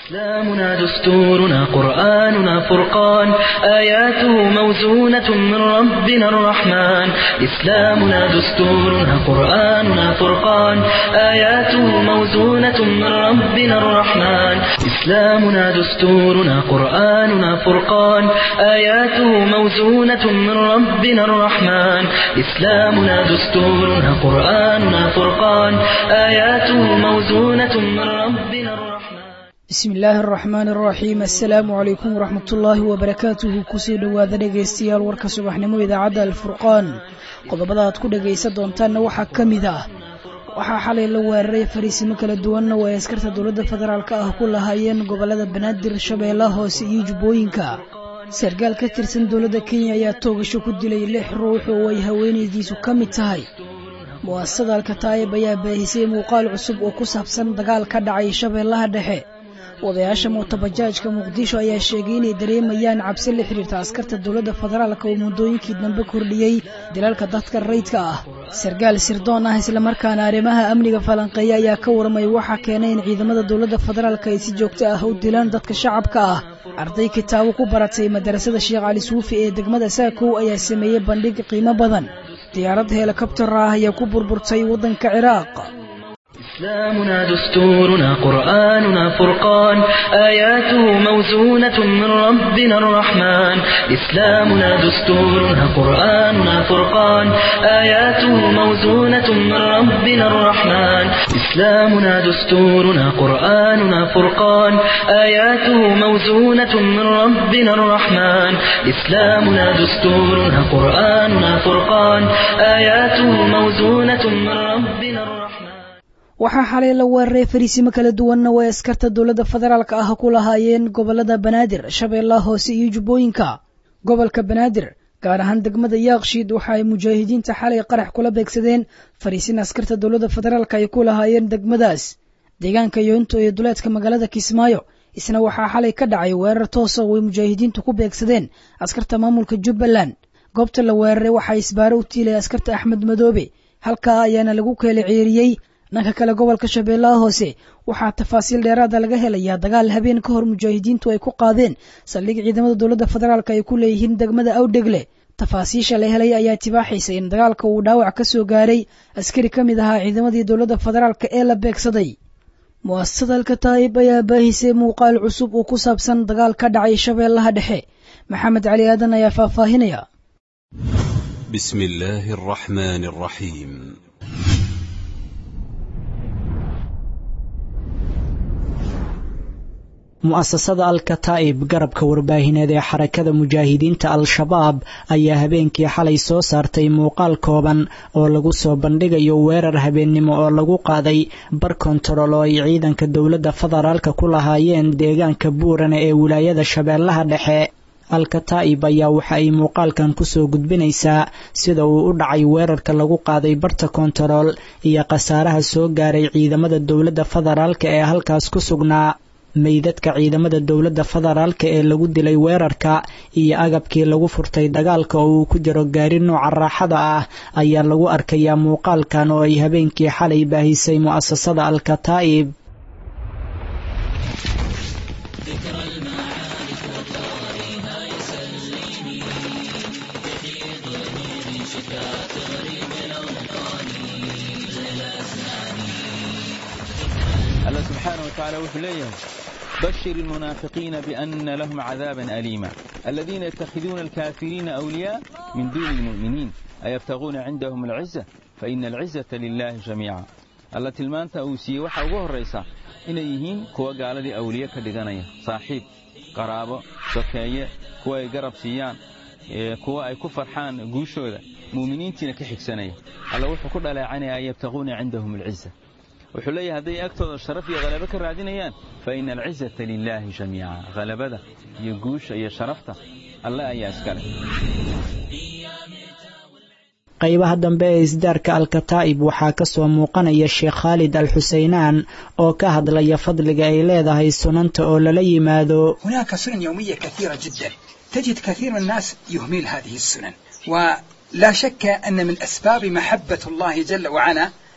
إسلامنا دستورنا قرآننا فرقان آياته موزونة من ربنا الرحمن إسلامنا دستورنا قرآننا فرقان آياته موزونة من ربنا الرحمن إسلامنا دستورنا قرآننا فرقان آياته موزونة من ربنا الرحمن إسلامنا دستورنا قرآننا فرقان آياته موزونة من ربنا الرحمن bismi illaahi araxmaan araxiim assalaamu calaykum waraxmatullaahi wabarakaatuhu kusoo dhowaada dhegaystayaal warka subaxnimo idaacadda alfurqaan qodobada aad ku dhegaysan doontaanna waxaa ka mid ah waxaa xalay la weeraray fariisimo kala duwanna oo ay askarta dowladda federaalk ah ku lahaayeen gobolada banaadir shabeellaha hoose iyo jubbooyinka sarkaal ka tirsan dowladda kenya ayaa toogasho ku dilay lix ruux oo ay haweenaydiisu ka mid tahay mu'asasada alkataa'ib ayaa baahisay muuqaal cusub oo ku saabsan dagaal ka dhacay shabeellaha dhexe odayaasha muutabajaajka muqdisho ayaa sheegay inay dareemayaan cabsi la xidhiirta askarta dowladda federaalka oo muddooyinkii dambe kordhiyey dilaalka dadka rayidka ah sarkaal sirdoon ah islamarkaana arrimaha amniga falanqeeya ayaa ka warmay waxaa keenay in ciidamada dowladda federaalka ay si joogto ah u dilaan dadka shacabka ah arday kitaabo ku baratay madarasada sheekh cali suufi ee degmada saakow ayaa sameeyey bandhig qiimo badan diyaarad helikobtar ah ayaa ku burburtay waddanka ciraaq إسلامنا دستورنا قرآننا فرقان آياته موزونة من ربنا الرحمن إسلامنا دستورنا قرآننا فرقان آياته موزونة من ربنا الرحمن إسلامنا دستورنا قرآننا فرقان آياته موزونة من ربنا الرحمن إسلامنا دستورنا قرآننا فرقان آياته موزونة من ربنا الرحمن waxaa xalay la weeraray fariisimo kala duwanna oo ay askarta dowladda federaalka ah ku lahaayeen gobolada banaadir shabeellaha hoose iyo jubbooyinka gobolka banaadir gaar ahaan degmada yaakshiid waxa ay mujaahidiinta xalay qarax kula beegsadeen fariisin askarta dowladda federaalka ay ku lahaayeen degmadaas deegaanka yoonto ee duleedka magaalada kismaayo isna waxaa xalay ka dhacay weerar toosa oo ay mujaahidiintu ku beegsadeen askarta maamulka jubbaland goobta la weeraray waxaa isbaaro u tiilay askarta axmed madoobe halkaa ayaana lagu keela ceeriyey dhanka kale gobolka shabeellaha hoose waxaa tafaasiil dheeraada laga helayaa dagaal habeen ka hor mujaahidiintu ay ku qaadeen saldhig ciidamada dowladda federaalk ay ku leeyihiin degmada awdhegle tafaasiisha la helay ayaa tibaaxaysa in dagaalka uu dhaawac ka soo gaaray askari ka mid ahaa ciidamadii dowladda federaalk ee la beegsaday mu'asasada alkataa'ib ayaa baahisay muuqaal cusub oo ku saabsan dagaal ka dhacay shabeellaha dhexe maxamed cali aadan ayaa faahfaahinaya بسم الله الرحمن الرحيم mu'asasada alkataa'ib garabka warbaahineed ee xarakada mujaahidiinta al-shabaab ayaa habeenkii xalay soo saartay muuqaal kooban oo lagu soo bandhigayo weerar habeennimo oo lagu qaaday bar kontarool oo ay ciidanka dowladda federaalka ku lahaayeen deegaanka buurane ee wilaayada shabeellaha dhexe alkataa'ib ayaa waxa ay muuqaalkan kusoo gudbinaysaa sida uu u dhacay weerarka lagu qaaday barta kontarool iyo khasaaraha soo gaaray ciidamada dowladda federaalka ee halkaas ku sugnaa meydadka ciidamada dowladda federaalka ee lagu dilay weerarka iyo agabkii lagu furtay dagaalka oo uu ku jiro gaari nooca raaxada ah ayaa lagu arkayaa muuqaalkan oo ay habeenkii xalay baahisay mu'asasada al-kataa'ib الله سبحانه وتعالى وحليه بشر المنافقين بأن لهم عذابا أليما الذين يتخذون الكافرين أولياء من دون المؤمنين أيبتغون عندهم العزة فإن العزة لله جميعا الله tilmaanta uu siiyey waxa ugu horaysa inay yihiin kuwa gaaladii awliye ka dhiganaya saaxiib qaraabo sokeeye kuwa ay garab siiyaan kuwa ay ku farxaan guushooda muuminiintiina ka xigsanaya alla wuxuu ku dhaleecanaya an yabtaquuna cindahum alciza wuxuu leeyahay hadday agtooda sharaf iyo halabo ka raadinayaan fa ina alcizata lilaahi jamiica halabada iyo guusha iyo sharafta alle ayaa iskale qaybaha dambe ee isdaarka alkataa'ib waxaa ka soo muuqanaya sheekh khaalid al xuseynaan oo ka hadlaya fadliga ay leedahay sunanta oo lala yimaado هناك سنن يومية كثيرة جدا تجد كثير من الناس يهمل هذه السنن ولا شك أن من أسباب محبة الله جل وعلا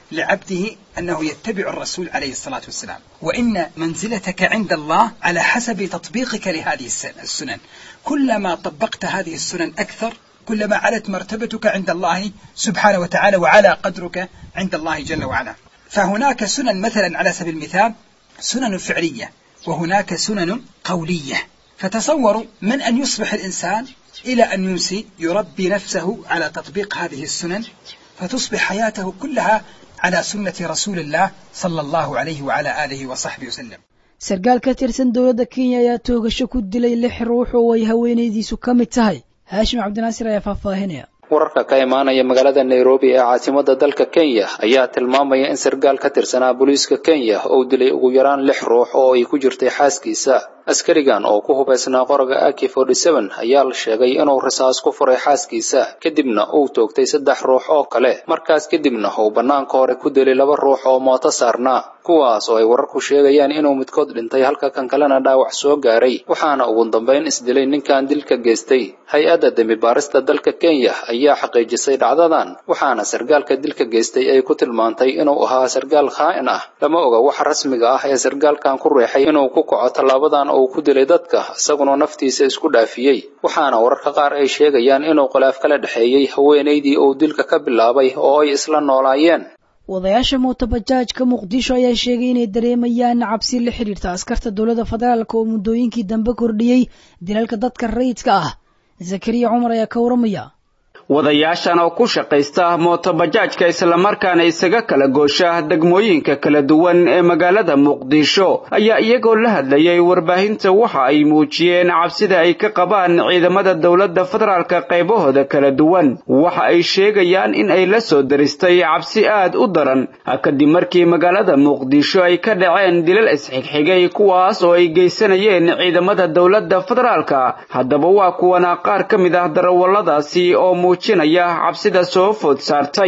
لعبده أنه يتبع الرسول عليه الصلاة والسلام وإن منزلتك عند الله على حسب تطبيقك لهذه السنن كلما طبقت هذه السنن أكثر كلما علت مرتبتك عند الله سبحانه وتعالى وعلى قدرك عند الله جل وعلا فهناك سنن مثلا على سبيل المثال سنن فعلية وهناك سنن قولية فتصوروا من أن يصبح الإنسان إلى أن يمسي يربي نفسه على تطبيق هذه السنن فتصبح حياته كلها على سنة رسول الله صلى الله عليه وعلى آله وصحبه وسلم sarkaal ka tirsan dowladda kenya ayaa toogasho ku dilay lix ruux oo ay haweenaydiisu ka mid tahay haashim cabdinaasir ayaa faahfaahinaya wararka ka imaanaya magaalada nairobi ee caasimada dalka kenya ayaa tilmaamaya in sarkaal ka tirsanaa booliiska kenya uu dilay ugu yaraan lix ruux oo ay ku jirtay xaaskiisa askarigan oo ku hubaysnaa qoraga aki ayaa la sheegay inuu rasaas ku furay xaaskiisa kadibna uu toogtay saddex ruux oo kale markaas kadibna uu bannaanka hore ku dilay laba ruux oo mooto saarnaa kuwaas oo ay wararku sheegayaan inuu midkood dhintay halka kan kalena dhaawac soo gaaray waxaana ugu dambayn isdilay ninkan dilka geystay hay-adda dembi baarista dalka kenya ayaa xaqiijisay dhacdadan waxaana sarkaalka dilka geystay ay ku tilmaantay inuu ahaa sarkaal khaa'in ah lama oga waxa rasmiga ah ee sarkaalkan ku reexay inuu ku kaco tallaabadan uu ku dilay dadka isaguna naftiisa isku dhaafiyey waxaana wararka qaar ay sheegayaan inuu khilaaf kala dhexeeyey haweenaydii uu dilka ka bilaabay oo ay isla noolaayeen wadayaasha mootobajaajka muqdisho ayaa sheegay inay dareemayaan cabsi la xidhiirta askarta dowladda federaalk oo muddooyinkii dambe kordhiyey dilalka dadka rayidka ah zakariya cumar ayaa ka waramaya wadayaashan oo ku shaqaysta mootobajaajka islamarkaana isaga kala goosha degmooyinka kala duwan ee magaalada muqdisho ayaa iyagoo la hadlayay warbaahinta waxa ay muujiyeen cabsida ay ka qabaan ciidamada dowladda federaalka qaybahooda kala duwan waxa ay sheegayaan in ay la soo daristay cabsi aad u daran kadib markii magaalada muqdisho ay ka dhaceen dilal isxigxigay kuwaas oo ay geysanayeen ciidamada dowladda federaalka haddaba waa kuwana qaar ka mid ah darawalladaasi oo muujinaya cabsida soo food saartay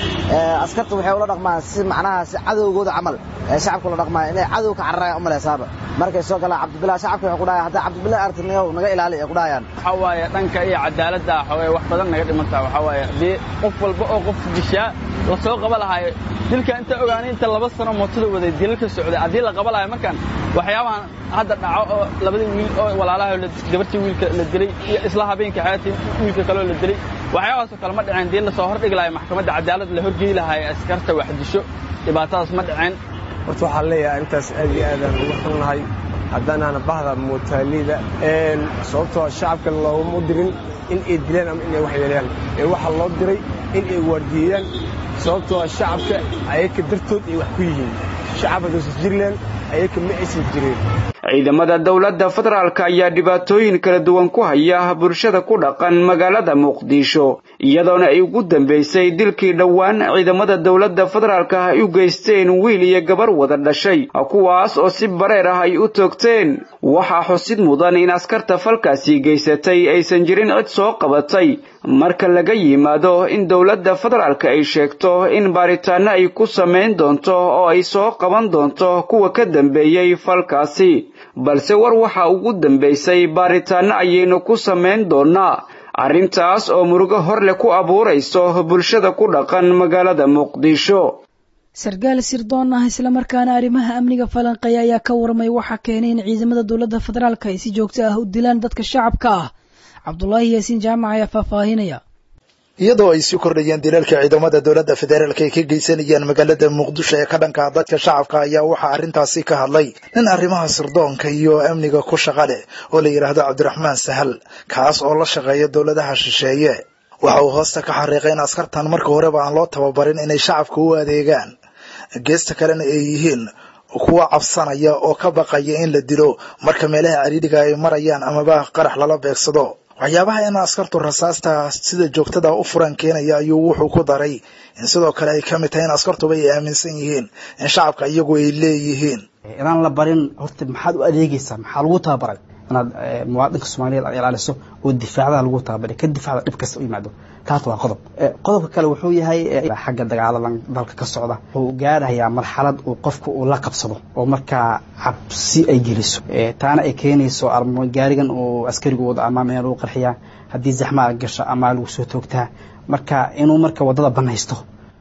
askarta waxay ula dhaqmaan si macnaha si cadowgooda camal ee shacabka ula dhaqmaan inay cadow ka cararayaan u malaysaaba markay soo galaan cabdibillah shacabka waxay ku dhahayaan haddaa cabdibillah artinayow naga ilaali ay ku dhahayaan waxaa waaye dhanka iyo cadaaladda xoogay wax badan naga dhimantaa waxaa waaye haddii qof walba oo qof dishaa la soo qaba lahaayo dilka inta ogaanay inta laba sano mootada waday dilal ka socday haddii la qaba lahayo markaan waxyaabahan hadda dhaco oo labadii wiil oo walaalaha gabartii wiilka la dilay iyo isla habeenka xayaatii wiilka kaloo la dilay waxyaabahaasoo kale ma dhaceen dii la soo hordhigi lahayo maxkamadda cadaalad la horgeyi lahayo askarta wax disho dhibaatadaas ma dhaceen horta waxaan leeyahay intaas aad iyo aadaan ugu xunnahay haddaanaana bahda mootaalida sababtoo shacabka looguma dirin in ay dilaan ama inay wax yeelayaan ee waxaa loo diray in ay waardiyeeyaan sababtoo shacabka ayaka dartood ay wax ku yihiin shacab haddaysan jirleen ayaka ma aysan jireen ciidamada dowladda federaalka ayaa dhibaatooyin kala duwan ku haya bulshada ku dhaqan magaalada muqdisho iyadoona ay ugu dambaysay dilkii dhowaan ciidamada dowladda federaalka ay u geysteen wiil iyo gabar wada dhashay kuwaas oo si bareer ah ay u toogteen waxaa xusid mudan in askarta falkaasi geysatay aysan jirin cid soo qabatay marka laga yimaado in dowladda federaalka ay sheegto in baaritaano ay ku samayn doonto oo ay soo qaban doonto kuwa ka dambeeyey falkaasi balse war waxa ugu dambaysay baaritaano ayaynu ku samayn doonaa arrintaas oo murugo horleh ku abuurayso bulshada ku dhaqan magaalada muqdisho sarkaal sirdoon ah islamarkaana arrimaha amniga falanqeeya ayaa ka warmay waxaa keenay in ciidamada dowladda federaalka ay si joogto ah u dilaan dadka shacabka ah cabdulaahi yaasiin jaamac ayaa faahfaahinaya iyadoo ay sii kordhayeen dilalka ciidamada dowladda federaalka ay ka geysanayaan magaalada muqdisho ee ka dhanka dadka shacabka ayaa waxaa arrintaasi ka hadlay nin arrimaha sirdoonka iyo amniga ku shaqa leh oo la yidhaahdo cabdiraxmaan sahal kaas oo la shaqeeya dowladaha shisheeye waxa uu hoosta ka xariiqay in askartan marka horeba aan loo tababarin inay shacabka u adeegaan geesta kalena ay yihiin kuwa cabsanaya oo ka baqaya in la dilo marka meelaha cariiriga ay marayaan amaba qarax lala beegsado waxyaabaha in askartu rasaasta sida joogtada u furan keenaya ayuu wuxuu ku daray in sidoo kale ay ka mid tahay in askartuba ay aaminsan yihiin in shacabka iyagu ay leeyihiin inaan la barin horta maxaad u adeegaysaa maxaa lagu tababaray inaad muwaadinka soomaaliyeed aad ilaaliso oo difaacdaha lagu tababaray ka difaacda dhib kasta u yimaado taas waa qodob qodobka kale wuxuu yahay xagga dagaaladan dalka ka socda wuxuu gaarayaa marxalad uu qofku uu la qabsado oo markaa cabsi ay geliso taana ay keenayso gaarigan uu askarigu wada ama meel lagu qarxiyaa haddii zaxmaa gasho ama lagu soo toogtaa marka inuu marka waddada banaysto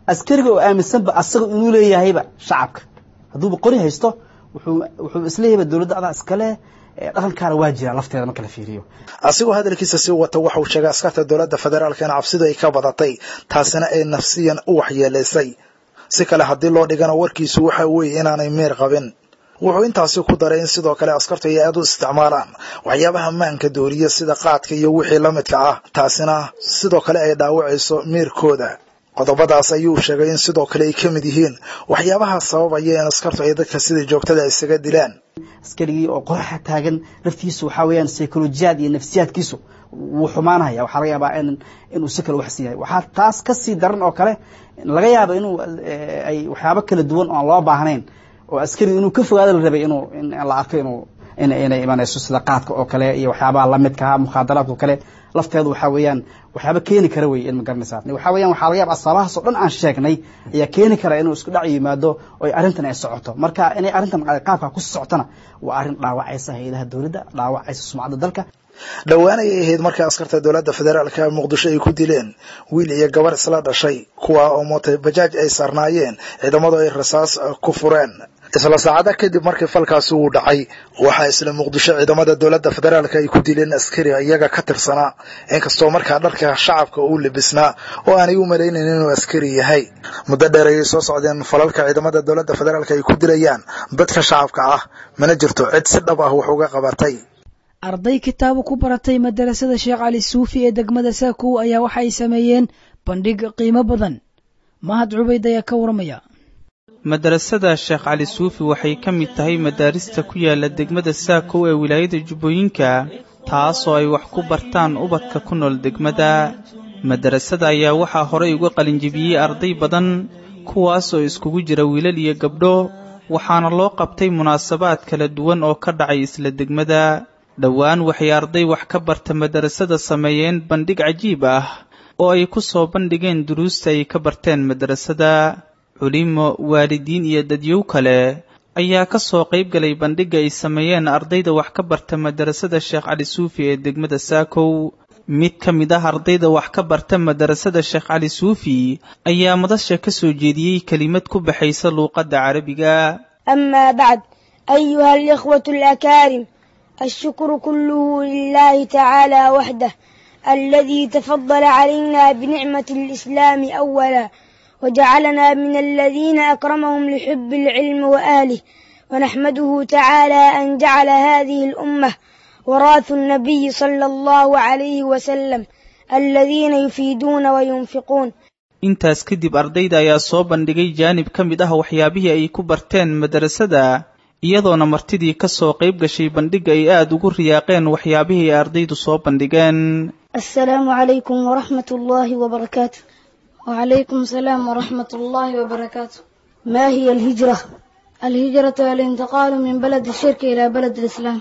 askariga oo aaminsanba asaga inuu leeyahayba shacabka hadduuba qori haysto wuxuu wuxuu isleeyahayba dowladda adaa iskale dhaqankaana waa jira lafteeda marka la fiiriyo asigoo hadalkiisa sii wata waxa uu sheegay askarta dowladda federaalka in cabsidu ay ka badatay taasina ay nafsiyan u waxyeelaysay si kale haddii loo dhigana warkiisu waxa weeye inaanay meer qabin wuxuu intaasi ku daray in sidoo kale askartu ay aad u isticmaalaan waxyaabaha maanka dooriya sida qaadka iyo wixii la midka ah taasina sidoo kale ay dhaawacayso meerkooda qodobadaas ayuu sheegay in sidoo kale ay ka mid yihiin waxyaabaha sababaya in askartu ay dadka sida joogtada isaga dilaan askarigii oo qoraxa taagan laftiisu waxaa weeyaan psycholojiyaad iyo nafsiyaadkiisu wuu xumaanaya waxaa laga yaabaa in inuu si kale waxsan yahay waxaa taas ka sii daran oo kale laga yaaba inuu ay waxyaabo kala duwan oo aan loo baahnayn oo askariga inuu ka fogaado la rabay inuu in la arko inuu inay imanayso sida qaadka oo kale iyo waxyaabaha lamidkaa mukhaadaraadka oo kale lafteedu waxaa weeyaan waxyaaba keeni kara wey in ma garanaysaa waxaa weeyaan waxaa laga yaaba asbaabahaas oo dhan aan sheegnay ayaa keeni kara inuu isku dhac yimaado oo arrintan ay socoto marka inay arrintan qaabka ku socotona waa arrin dhaawacaysa hay-adaha dowladda dhaawacaysa sumcadda dalka dhowaan ayay ahayd markii askarta dowladda federaalka muqdisho ay ku dileen wiil iyo gabar isla dhashay kuwa oo mootay bajaaj ay saarnaayeen ciidamadu ay rasaas ku fureen isla saacada kadib markii falkaasi uu dhacay waxaa isla muqdisho ciidamada dowladda federaalka ay ku dileen askari iyaga ka tirsanaa inkastoo markaa dharka shacabka uu libisnaa oo aanay u malaynayn inuu askari yahay muddo dheer ayay soo socdeen falalka ciidamada dowladda federaalka ay ku dilayaan dadka shacabka ah mana jirto cid si dhab ah wax uga qabatay arday kitaabo ku baratay madarasada sheekh cali suufi ee degmada saakow ayaa waxa ay sameeyeen bandhig qiimo badan mahad cubayd ayaa ka waramaya madarasada sheekh cali suufi waxay ka mid tahay madaarista ku yaala degmada saakow ee wilaayada jubbooyinka taasoo ay wax ku bartaan ubadka ku nool degmada madarasada ayaa waxaa horey uga qalinjibiyey arday badan kuwaas oo iskugu jira wiilal iyo gabdho waxaana loo qabtay munaasabaad kala duwan oo ka dhacay isla degmada dhowaan waxay arday wax ka barta madarasada sameeyeen bandhig cajiib ah oo ay ku soo bandhigeen duruusta ay ka barteen madarasada culimo waalidiin iyo dadyow kale ayaa ka soo qayb galay bandhigga ay sameeyeen ardayda wax ka barta madarasada sheekh cali suufi ee degmada saakow mid ka mid ah ardayda wax ka barta madarasada sheekh cali suufi ayaa madasha ka soo jeediyey kelimad ku baxaysa luuqadda carabiga amaa bacd ayuha alikhwatu alakaarim الشكر كله لله تعالى وحده الذي تفضل علينا بنعمة الإسلام أولا وجعلنا من الذين أكرمهم لحب العلم وآله ونحمده تعالى أن جعل هذه الأمة وراث النبي صلى الله عليه وسلم الذين يفيدون وينفقون intaas kadib ardayda ayaa soo bandhigay jaanib ka mid ah waxyaabihii ay ku barteen madarasada iyadoona martidii ka soo qayb gashay bandhigga ay aada ugu riyaaqeen waxyaabihii ay ardaydu soo bandhigeen السلام عليكم ورحمة الله وبركاته وعليكم السلام ورحمة الله وبركاته ما هي الهجرة؟ الهجرة الانتقال من بلد الشرك إلى بلد الإسلام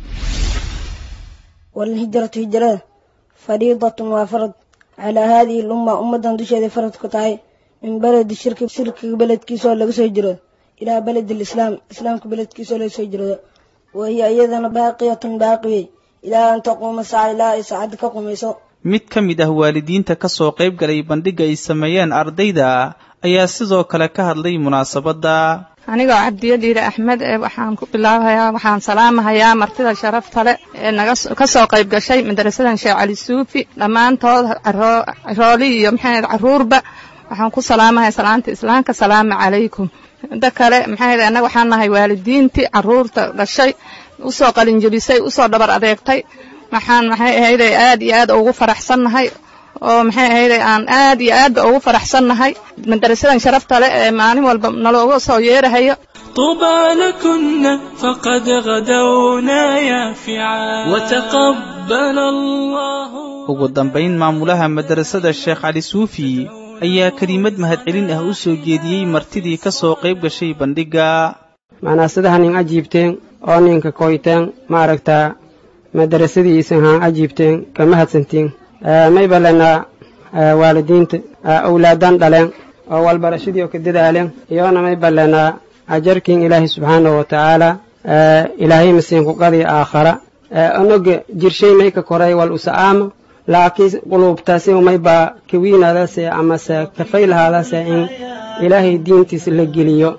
والهجرة هجرة فريضة وفرض على هذه الأمة أمة دشة فرض كتاي من بلد الشرك شرك بلد كيسو لغسو هجرة إلى بلد الإسلام إسلام بلد كيسو لغسو هجرة وهي أيضا باقية باقية إلى أن تقوم الساعة إلى ساعة كقوميسو mid ka mid ah waalidiinta ka soo qayb galay bandhigga ay sameeyeen ardayda ayaa sidoo kale ka hadlay munaasabadda anigoo cabdiyadiire axmed ee waxaan ku bilaabayaa waxaan salaamahayaa martida sharafta leh ee naga ka soo qayb gashay madarasadan sheekh cali suufi dhammaantood rooli iyo maxay carruurba waxaan ku salaamahay salaanta islaamka salaamu calaykum midda kale maxay annaga waxaan nahay waalidiintii carruurta dhashay usoo qalinjebisay usoo dhabar adeegtay waxaan maxay ahayday aad iyo aad ugu faraxsannahay oo maxay ahayday aan aad iyo aadba ugu faraxsannahay madarasadan sharafta leh ee maalin walba nalooga soo yeerahayo طوبى لكن فقد غدونا يافعا وتقبل الله ugu dambayn maamulaha madarasada sheekh cali suufi ayaa kelimad mahadcelin ah u soo jeediyey martidii ka soo qayb gashay bandhigga macnaa sidaha nin ajiibteen oo ninka koyteen maaragtaa madarasadiisan haan ajiibteen ka mahadsantiin may balenaa waalidiinta awlaadan dhaleen oo walbarashadii oo ka dadaaleen iyoona may balenaa ajarkiin ilaahay subxaanahu wa tacaala ilaahay masiinku qadii aakhara onoga jirshay may ka koray wal usa'aama laakiin quluubtaasi umaybaa kawiinaadase amase kafaylahaadase in ilaahay diintiisa la geliyo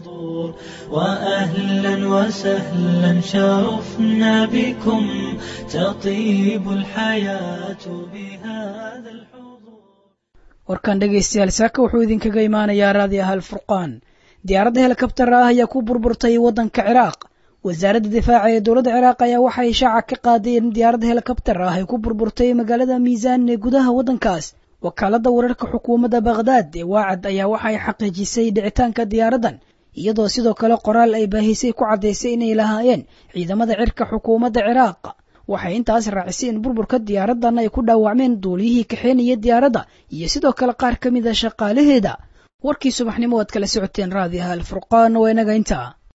وأهلا وسهلا شرفنا بكم تطيب الحياة بهذا warkan dhegaystayaal saaka wuxuu idinkaga imaanayaa raadiyaha alfurqaan diyaaradda helikabtara ah ayaa ku burburtay waddanka ciraaq wasaaradda difaaca ee dowladda ciraaq ayaa waxay shaaca ka qaaday in diyaaradda helikabtar ah ay ku burburtay magaalada miisaan ee gudaha waddankaas wakaaladda wararka xukuumadda bakhdaad ee waacad ayaa waxay xaqiijisay dhicitaanka diyaaraddan iyadoo sidoo kale qoraal ay baahisay ku caddaysay inay lahaayeen ciidamada cirka xukuumadda ciraaq waxay intaas raacisay in burburka diyaaraddan ay ku dhaawacmeen duuliyihii kaxeenaya diyaaradda iyo sidoo kale qaar ka mid a shaqaalaheeda warkii subaxnimo waad kala socoteen raadiyaha alfurqaan waa inaga intaa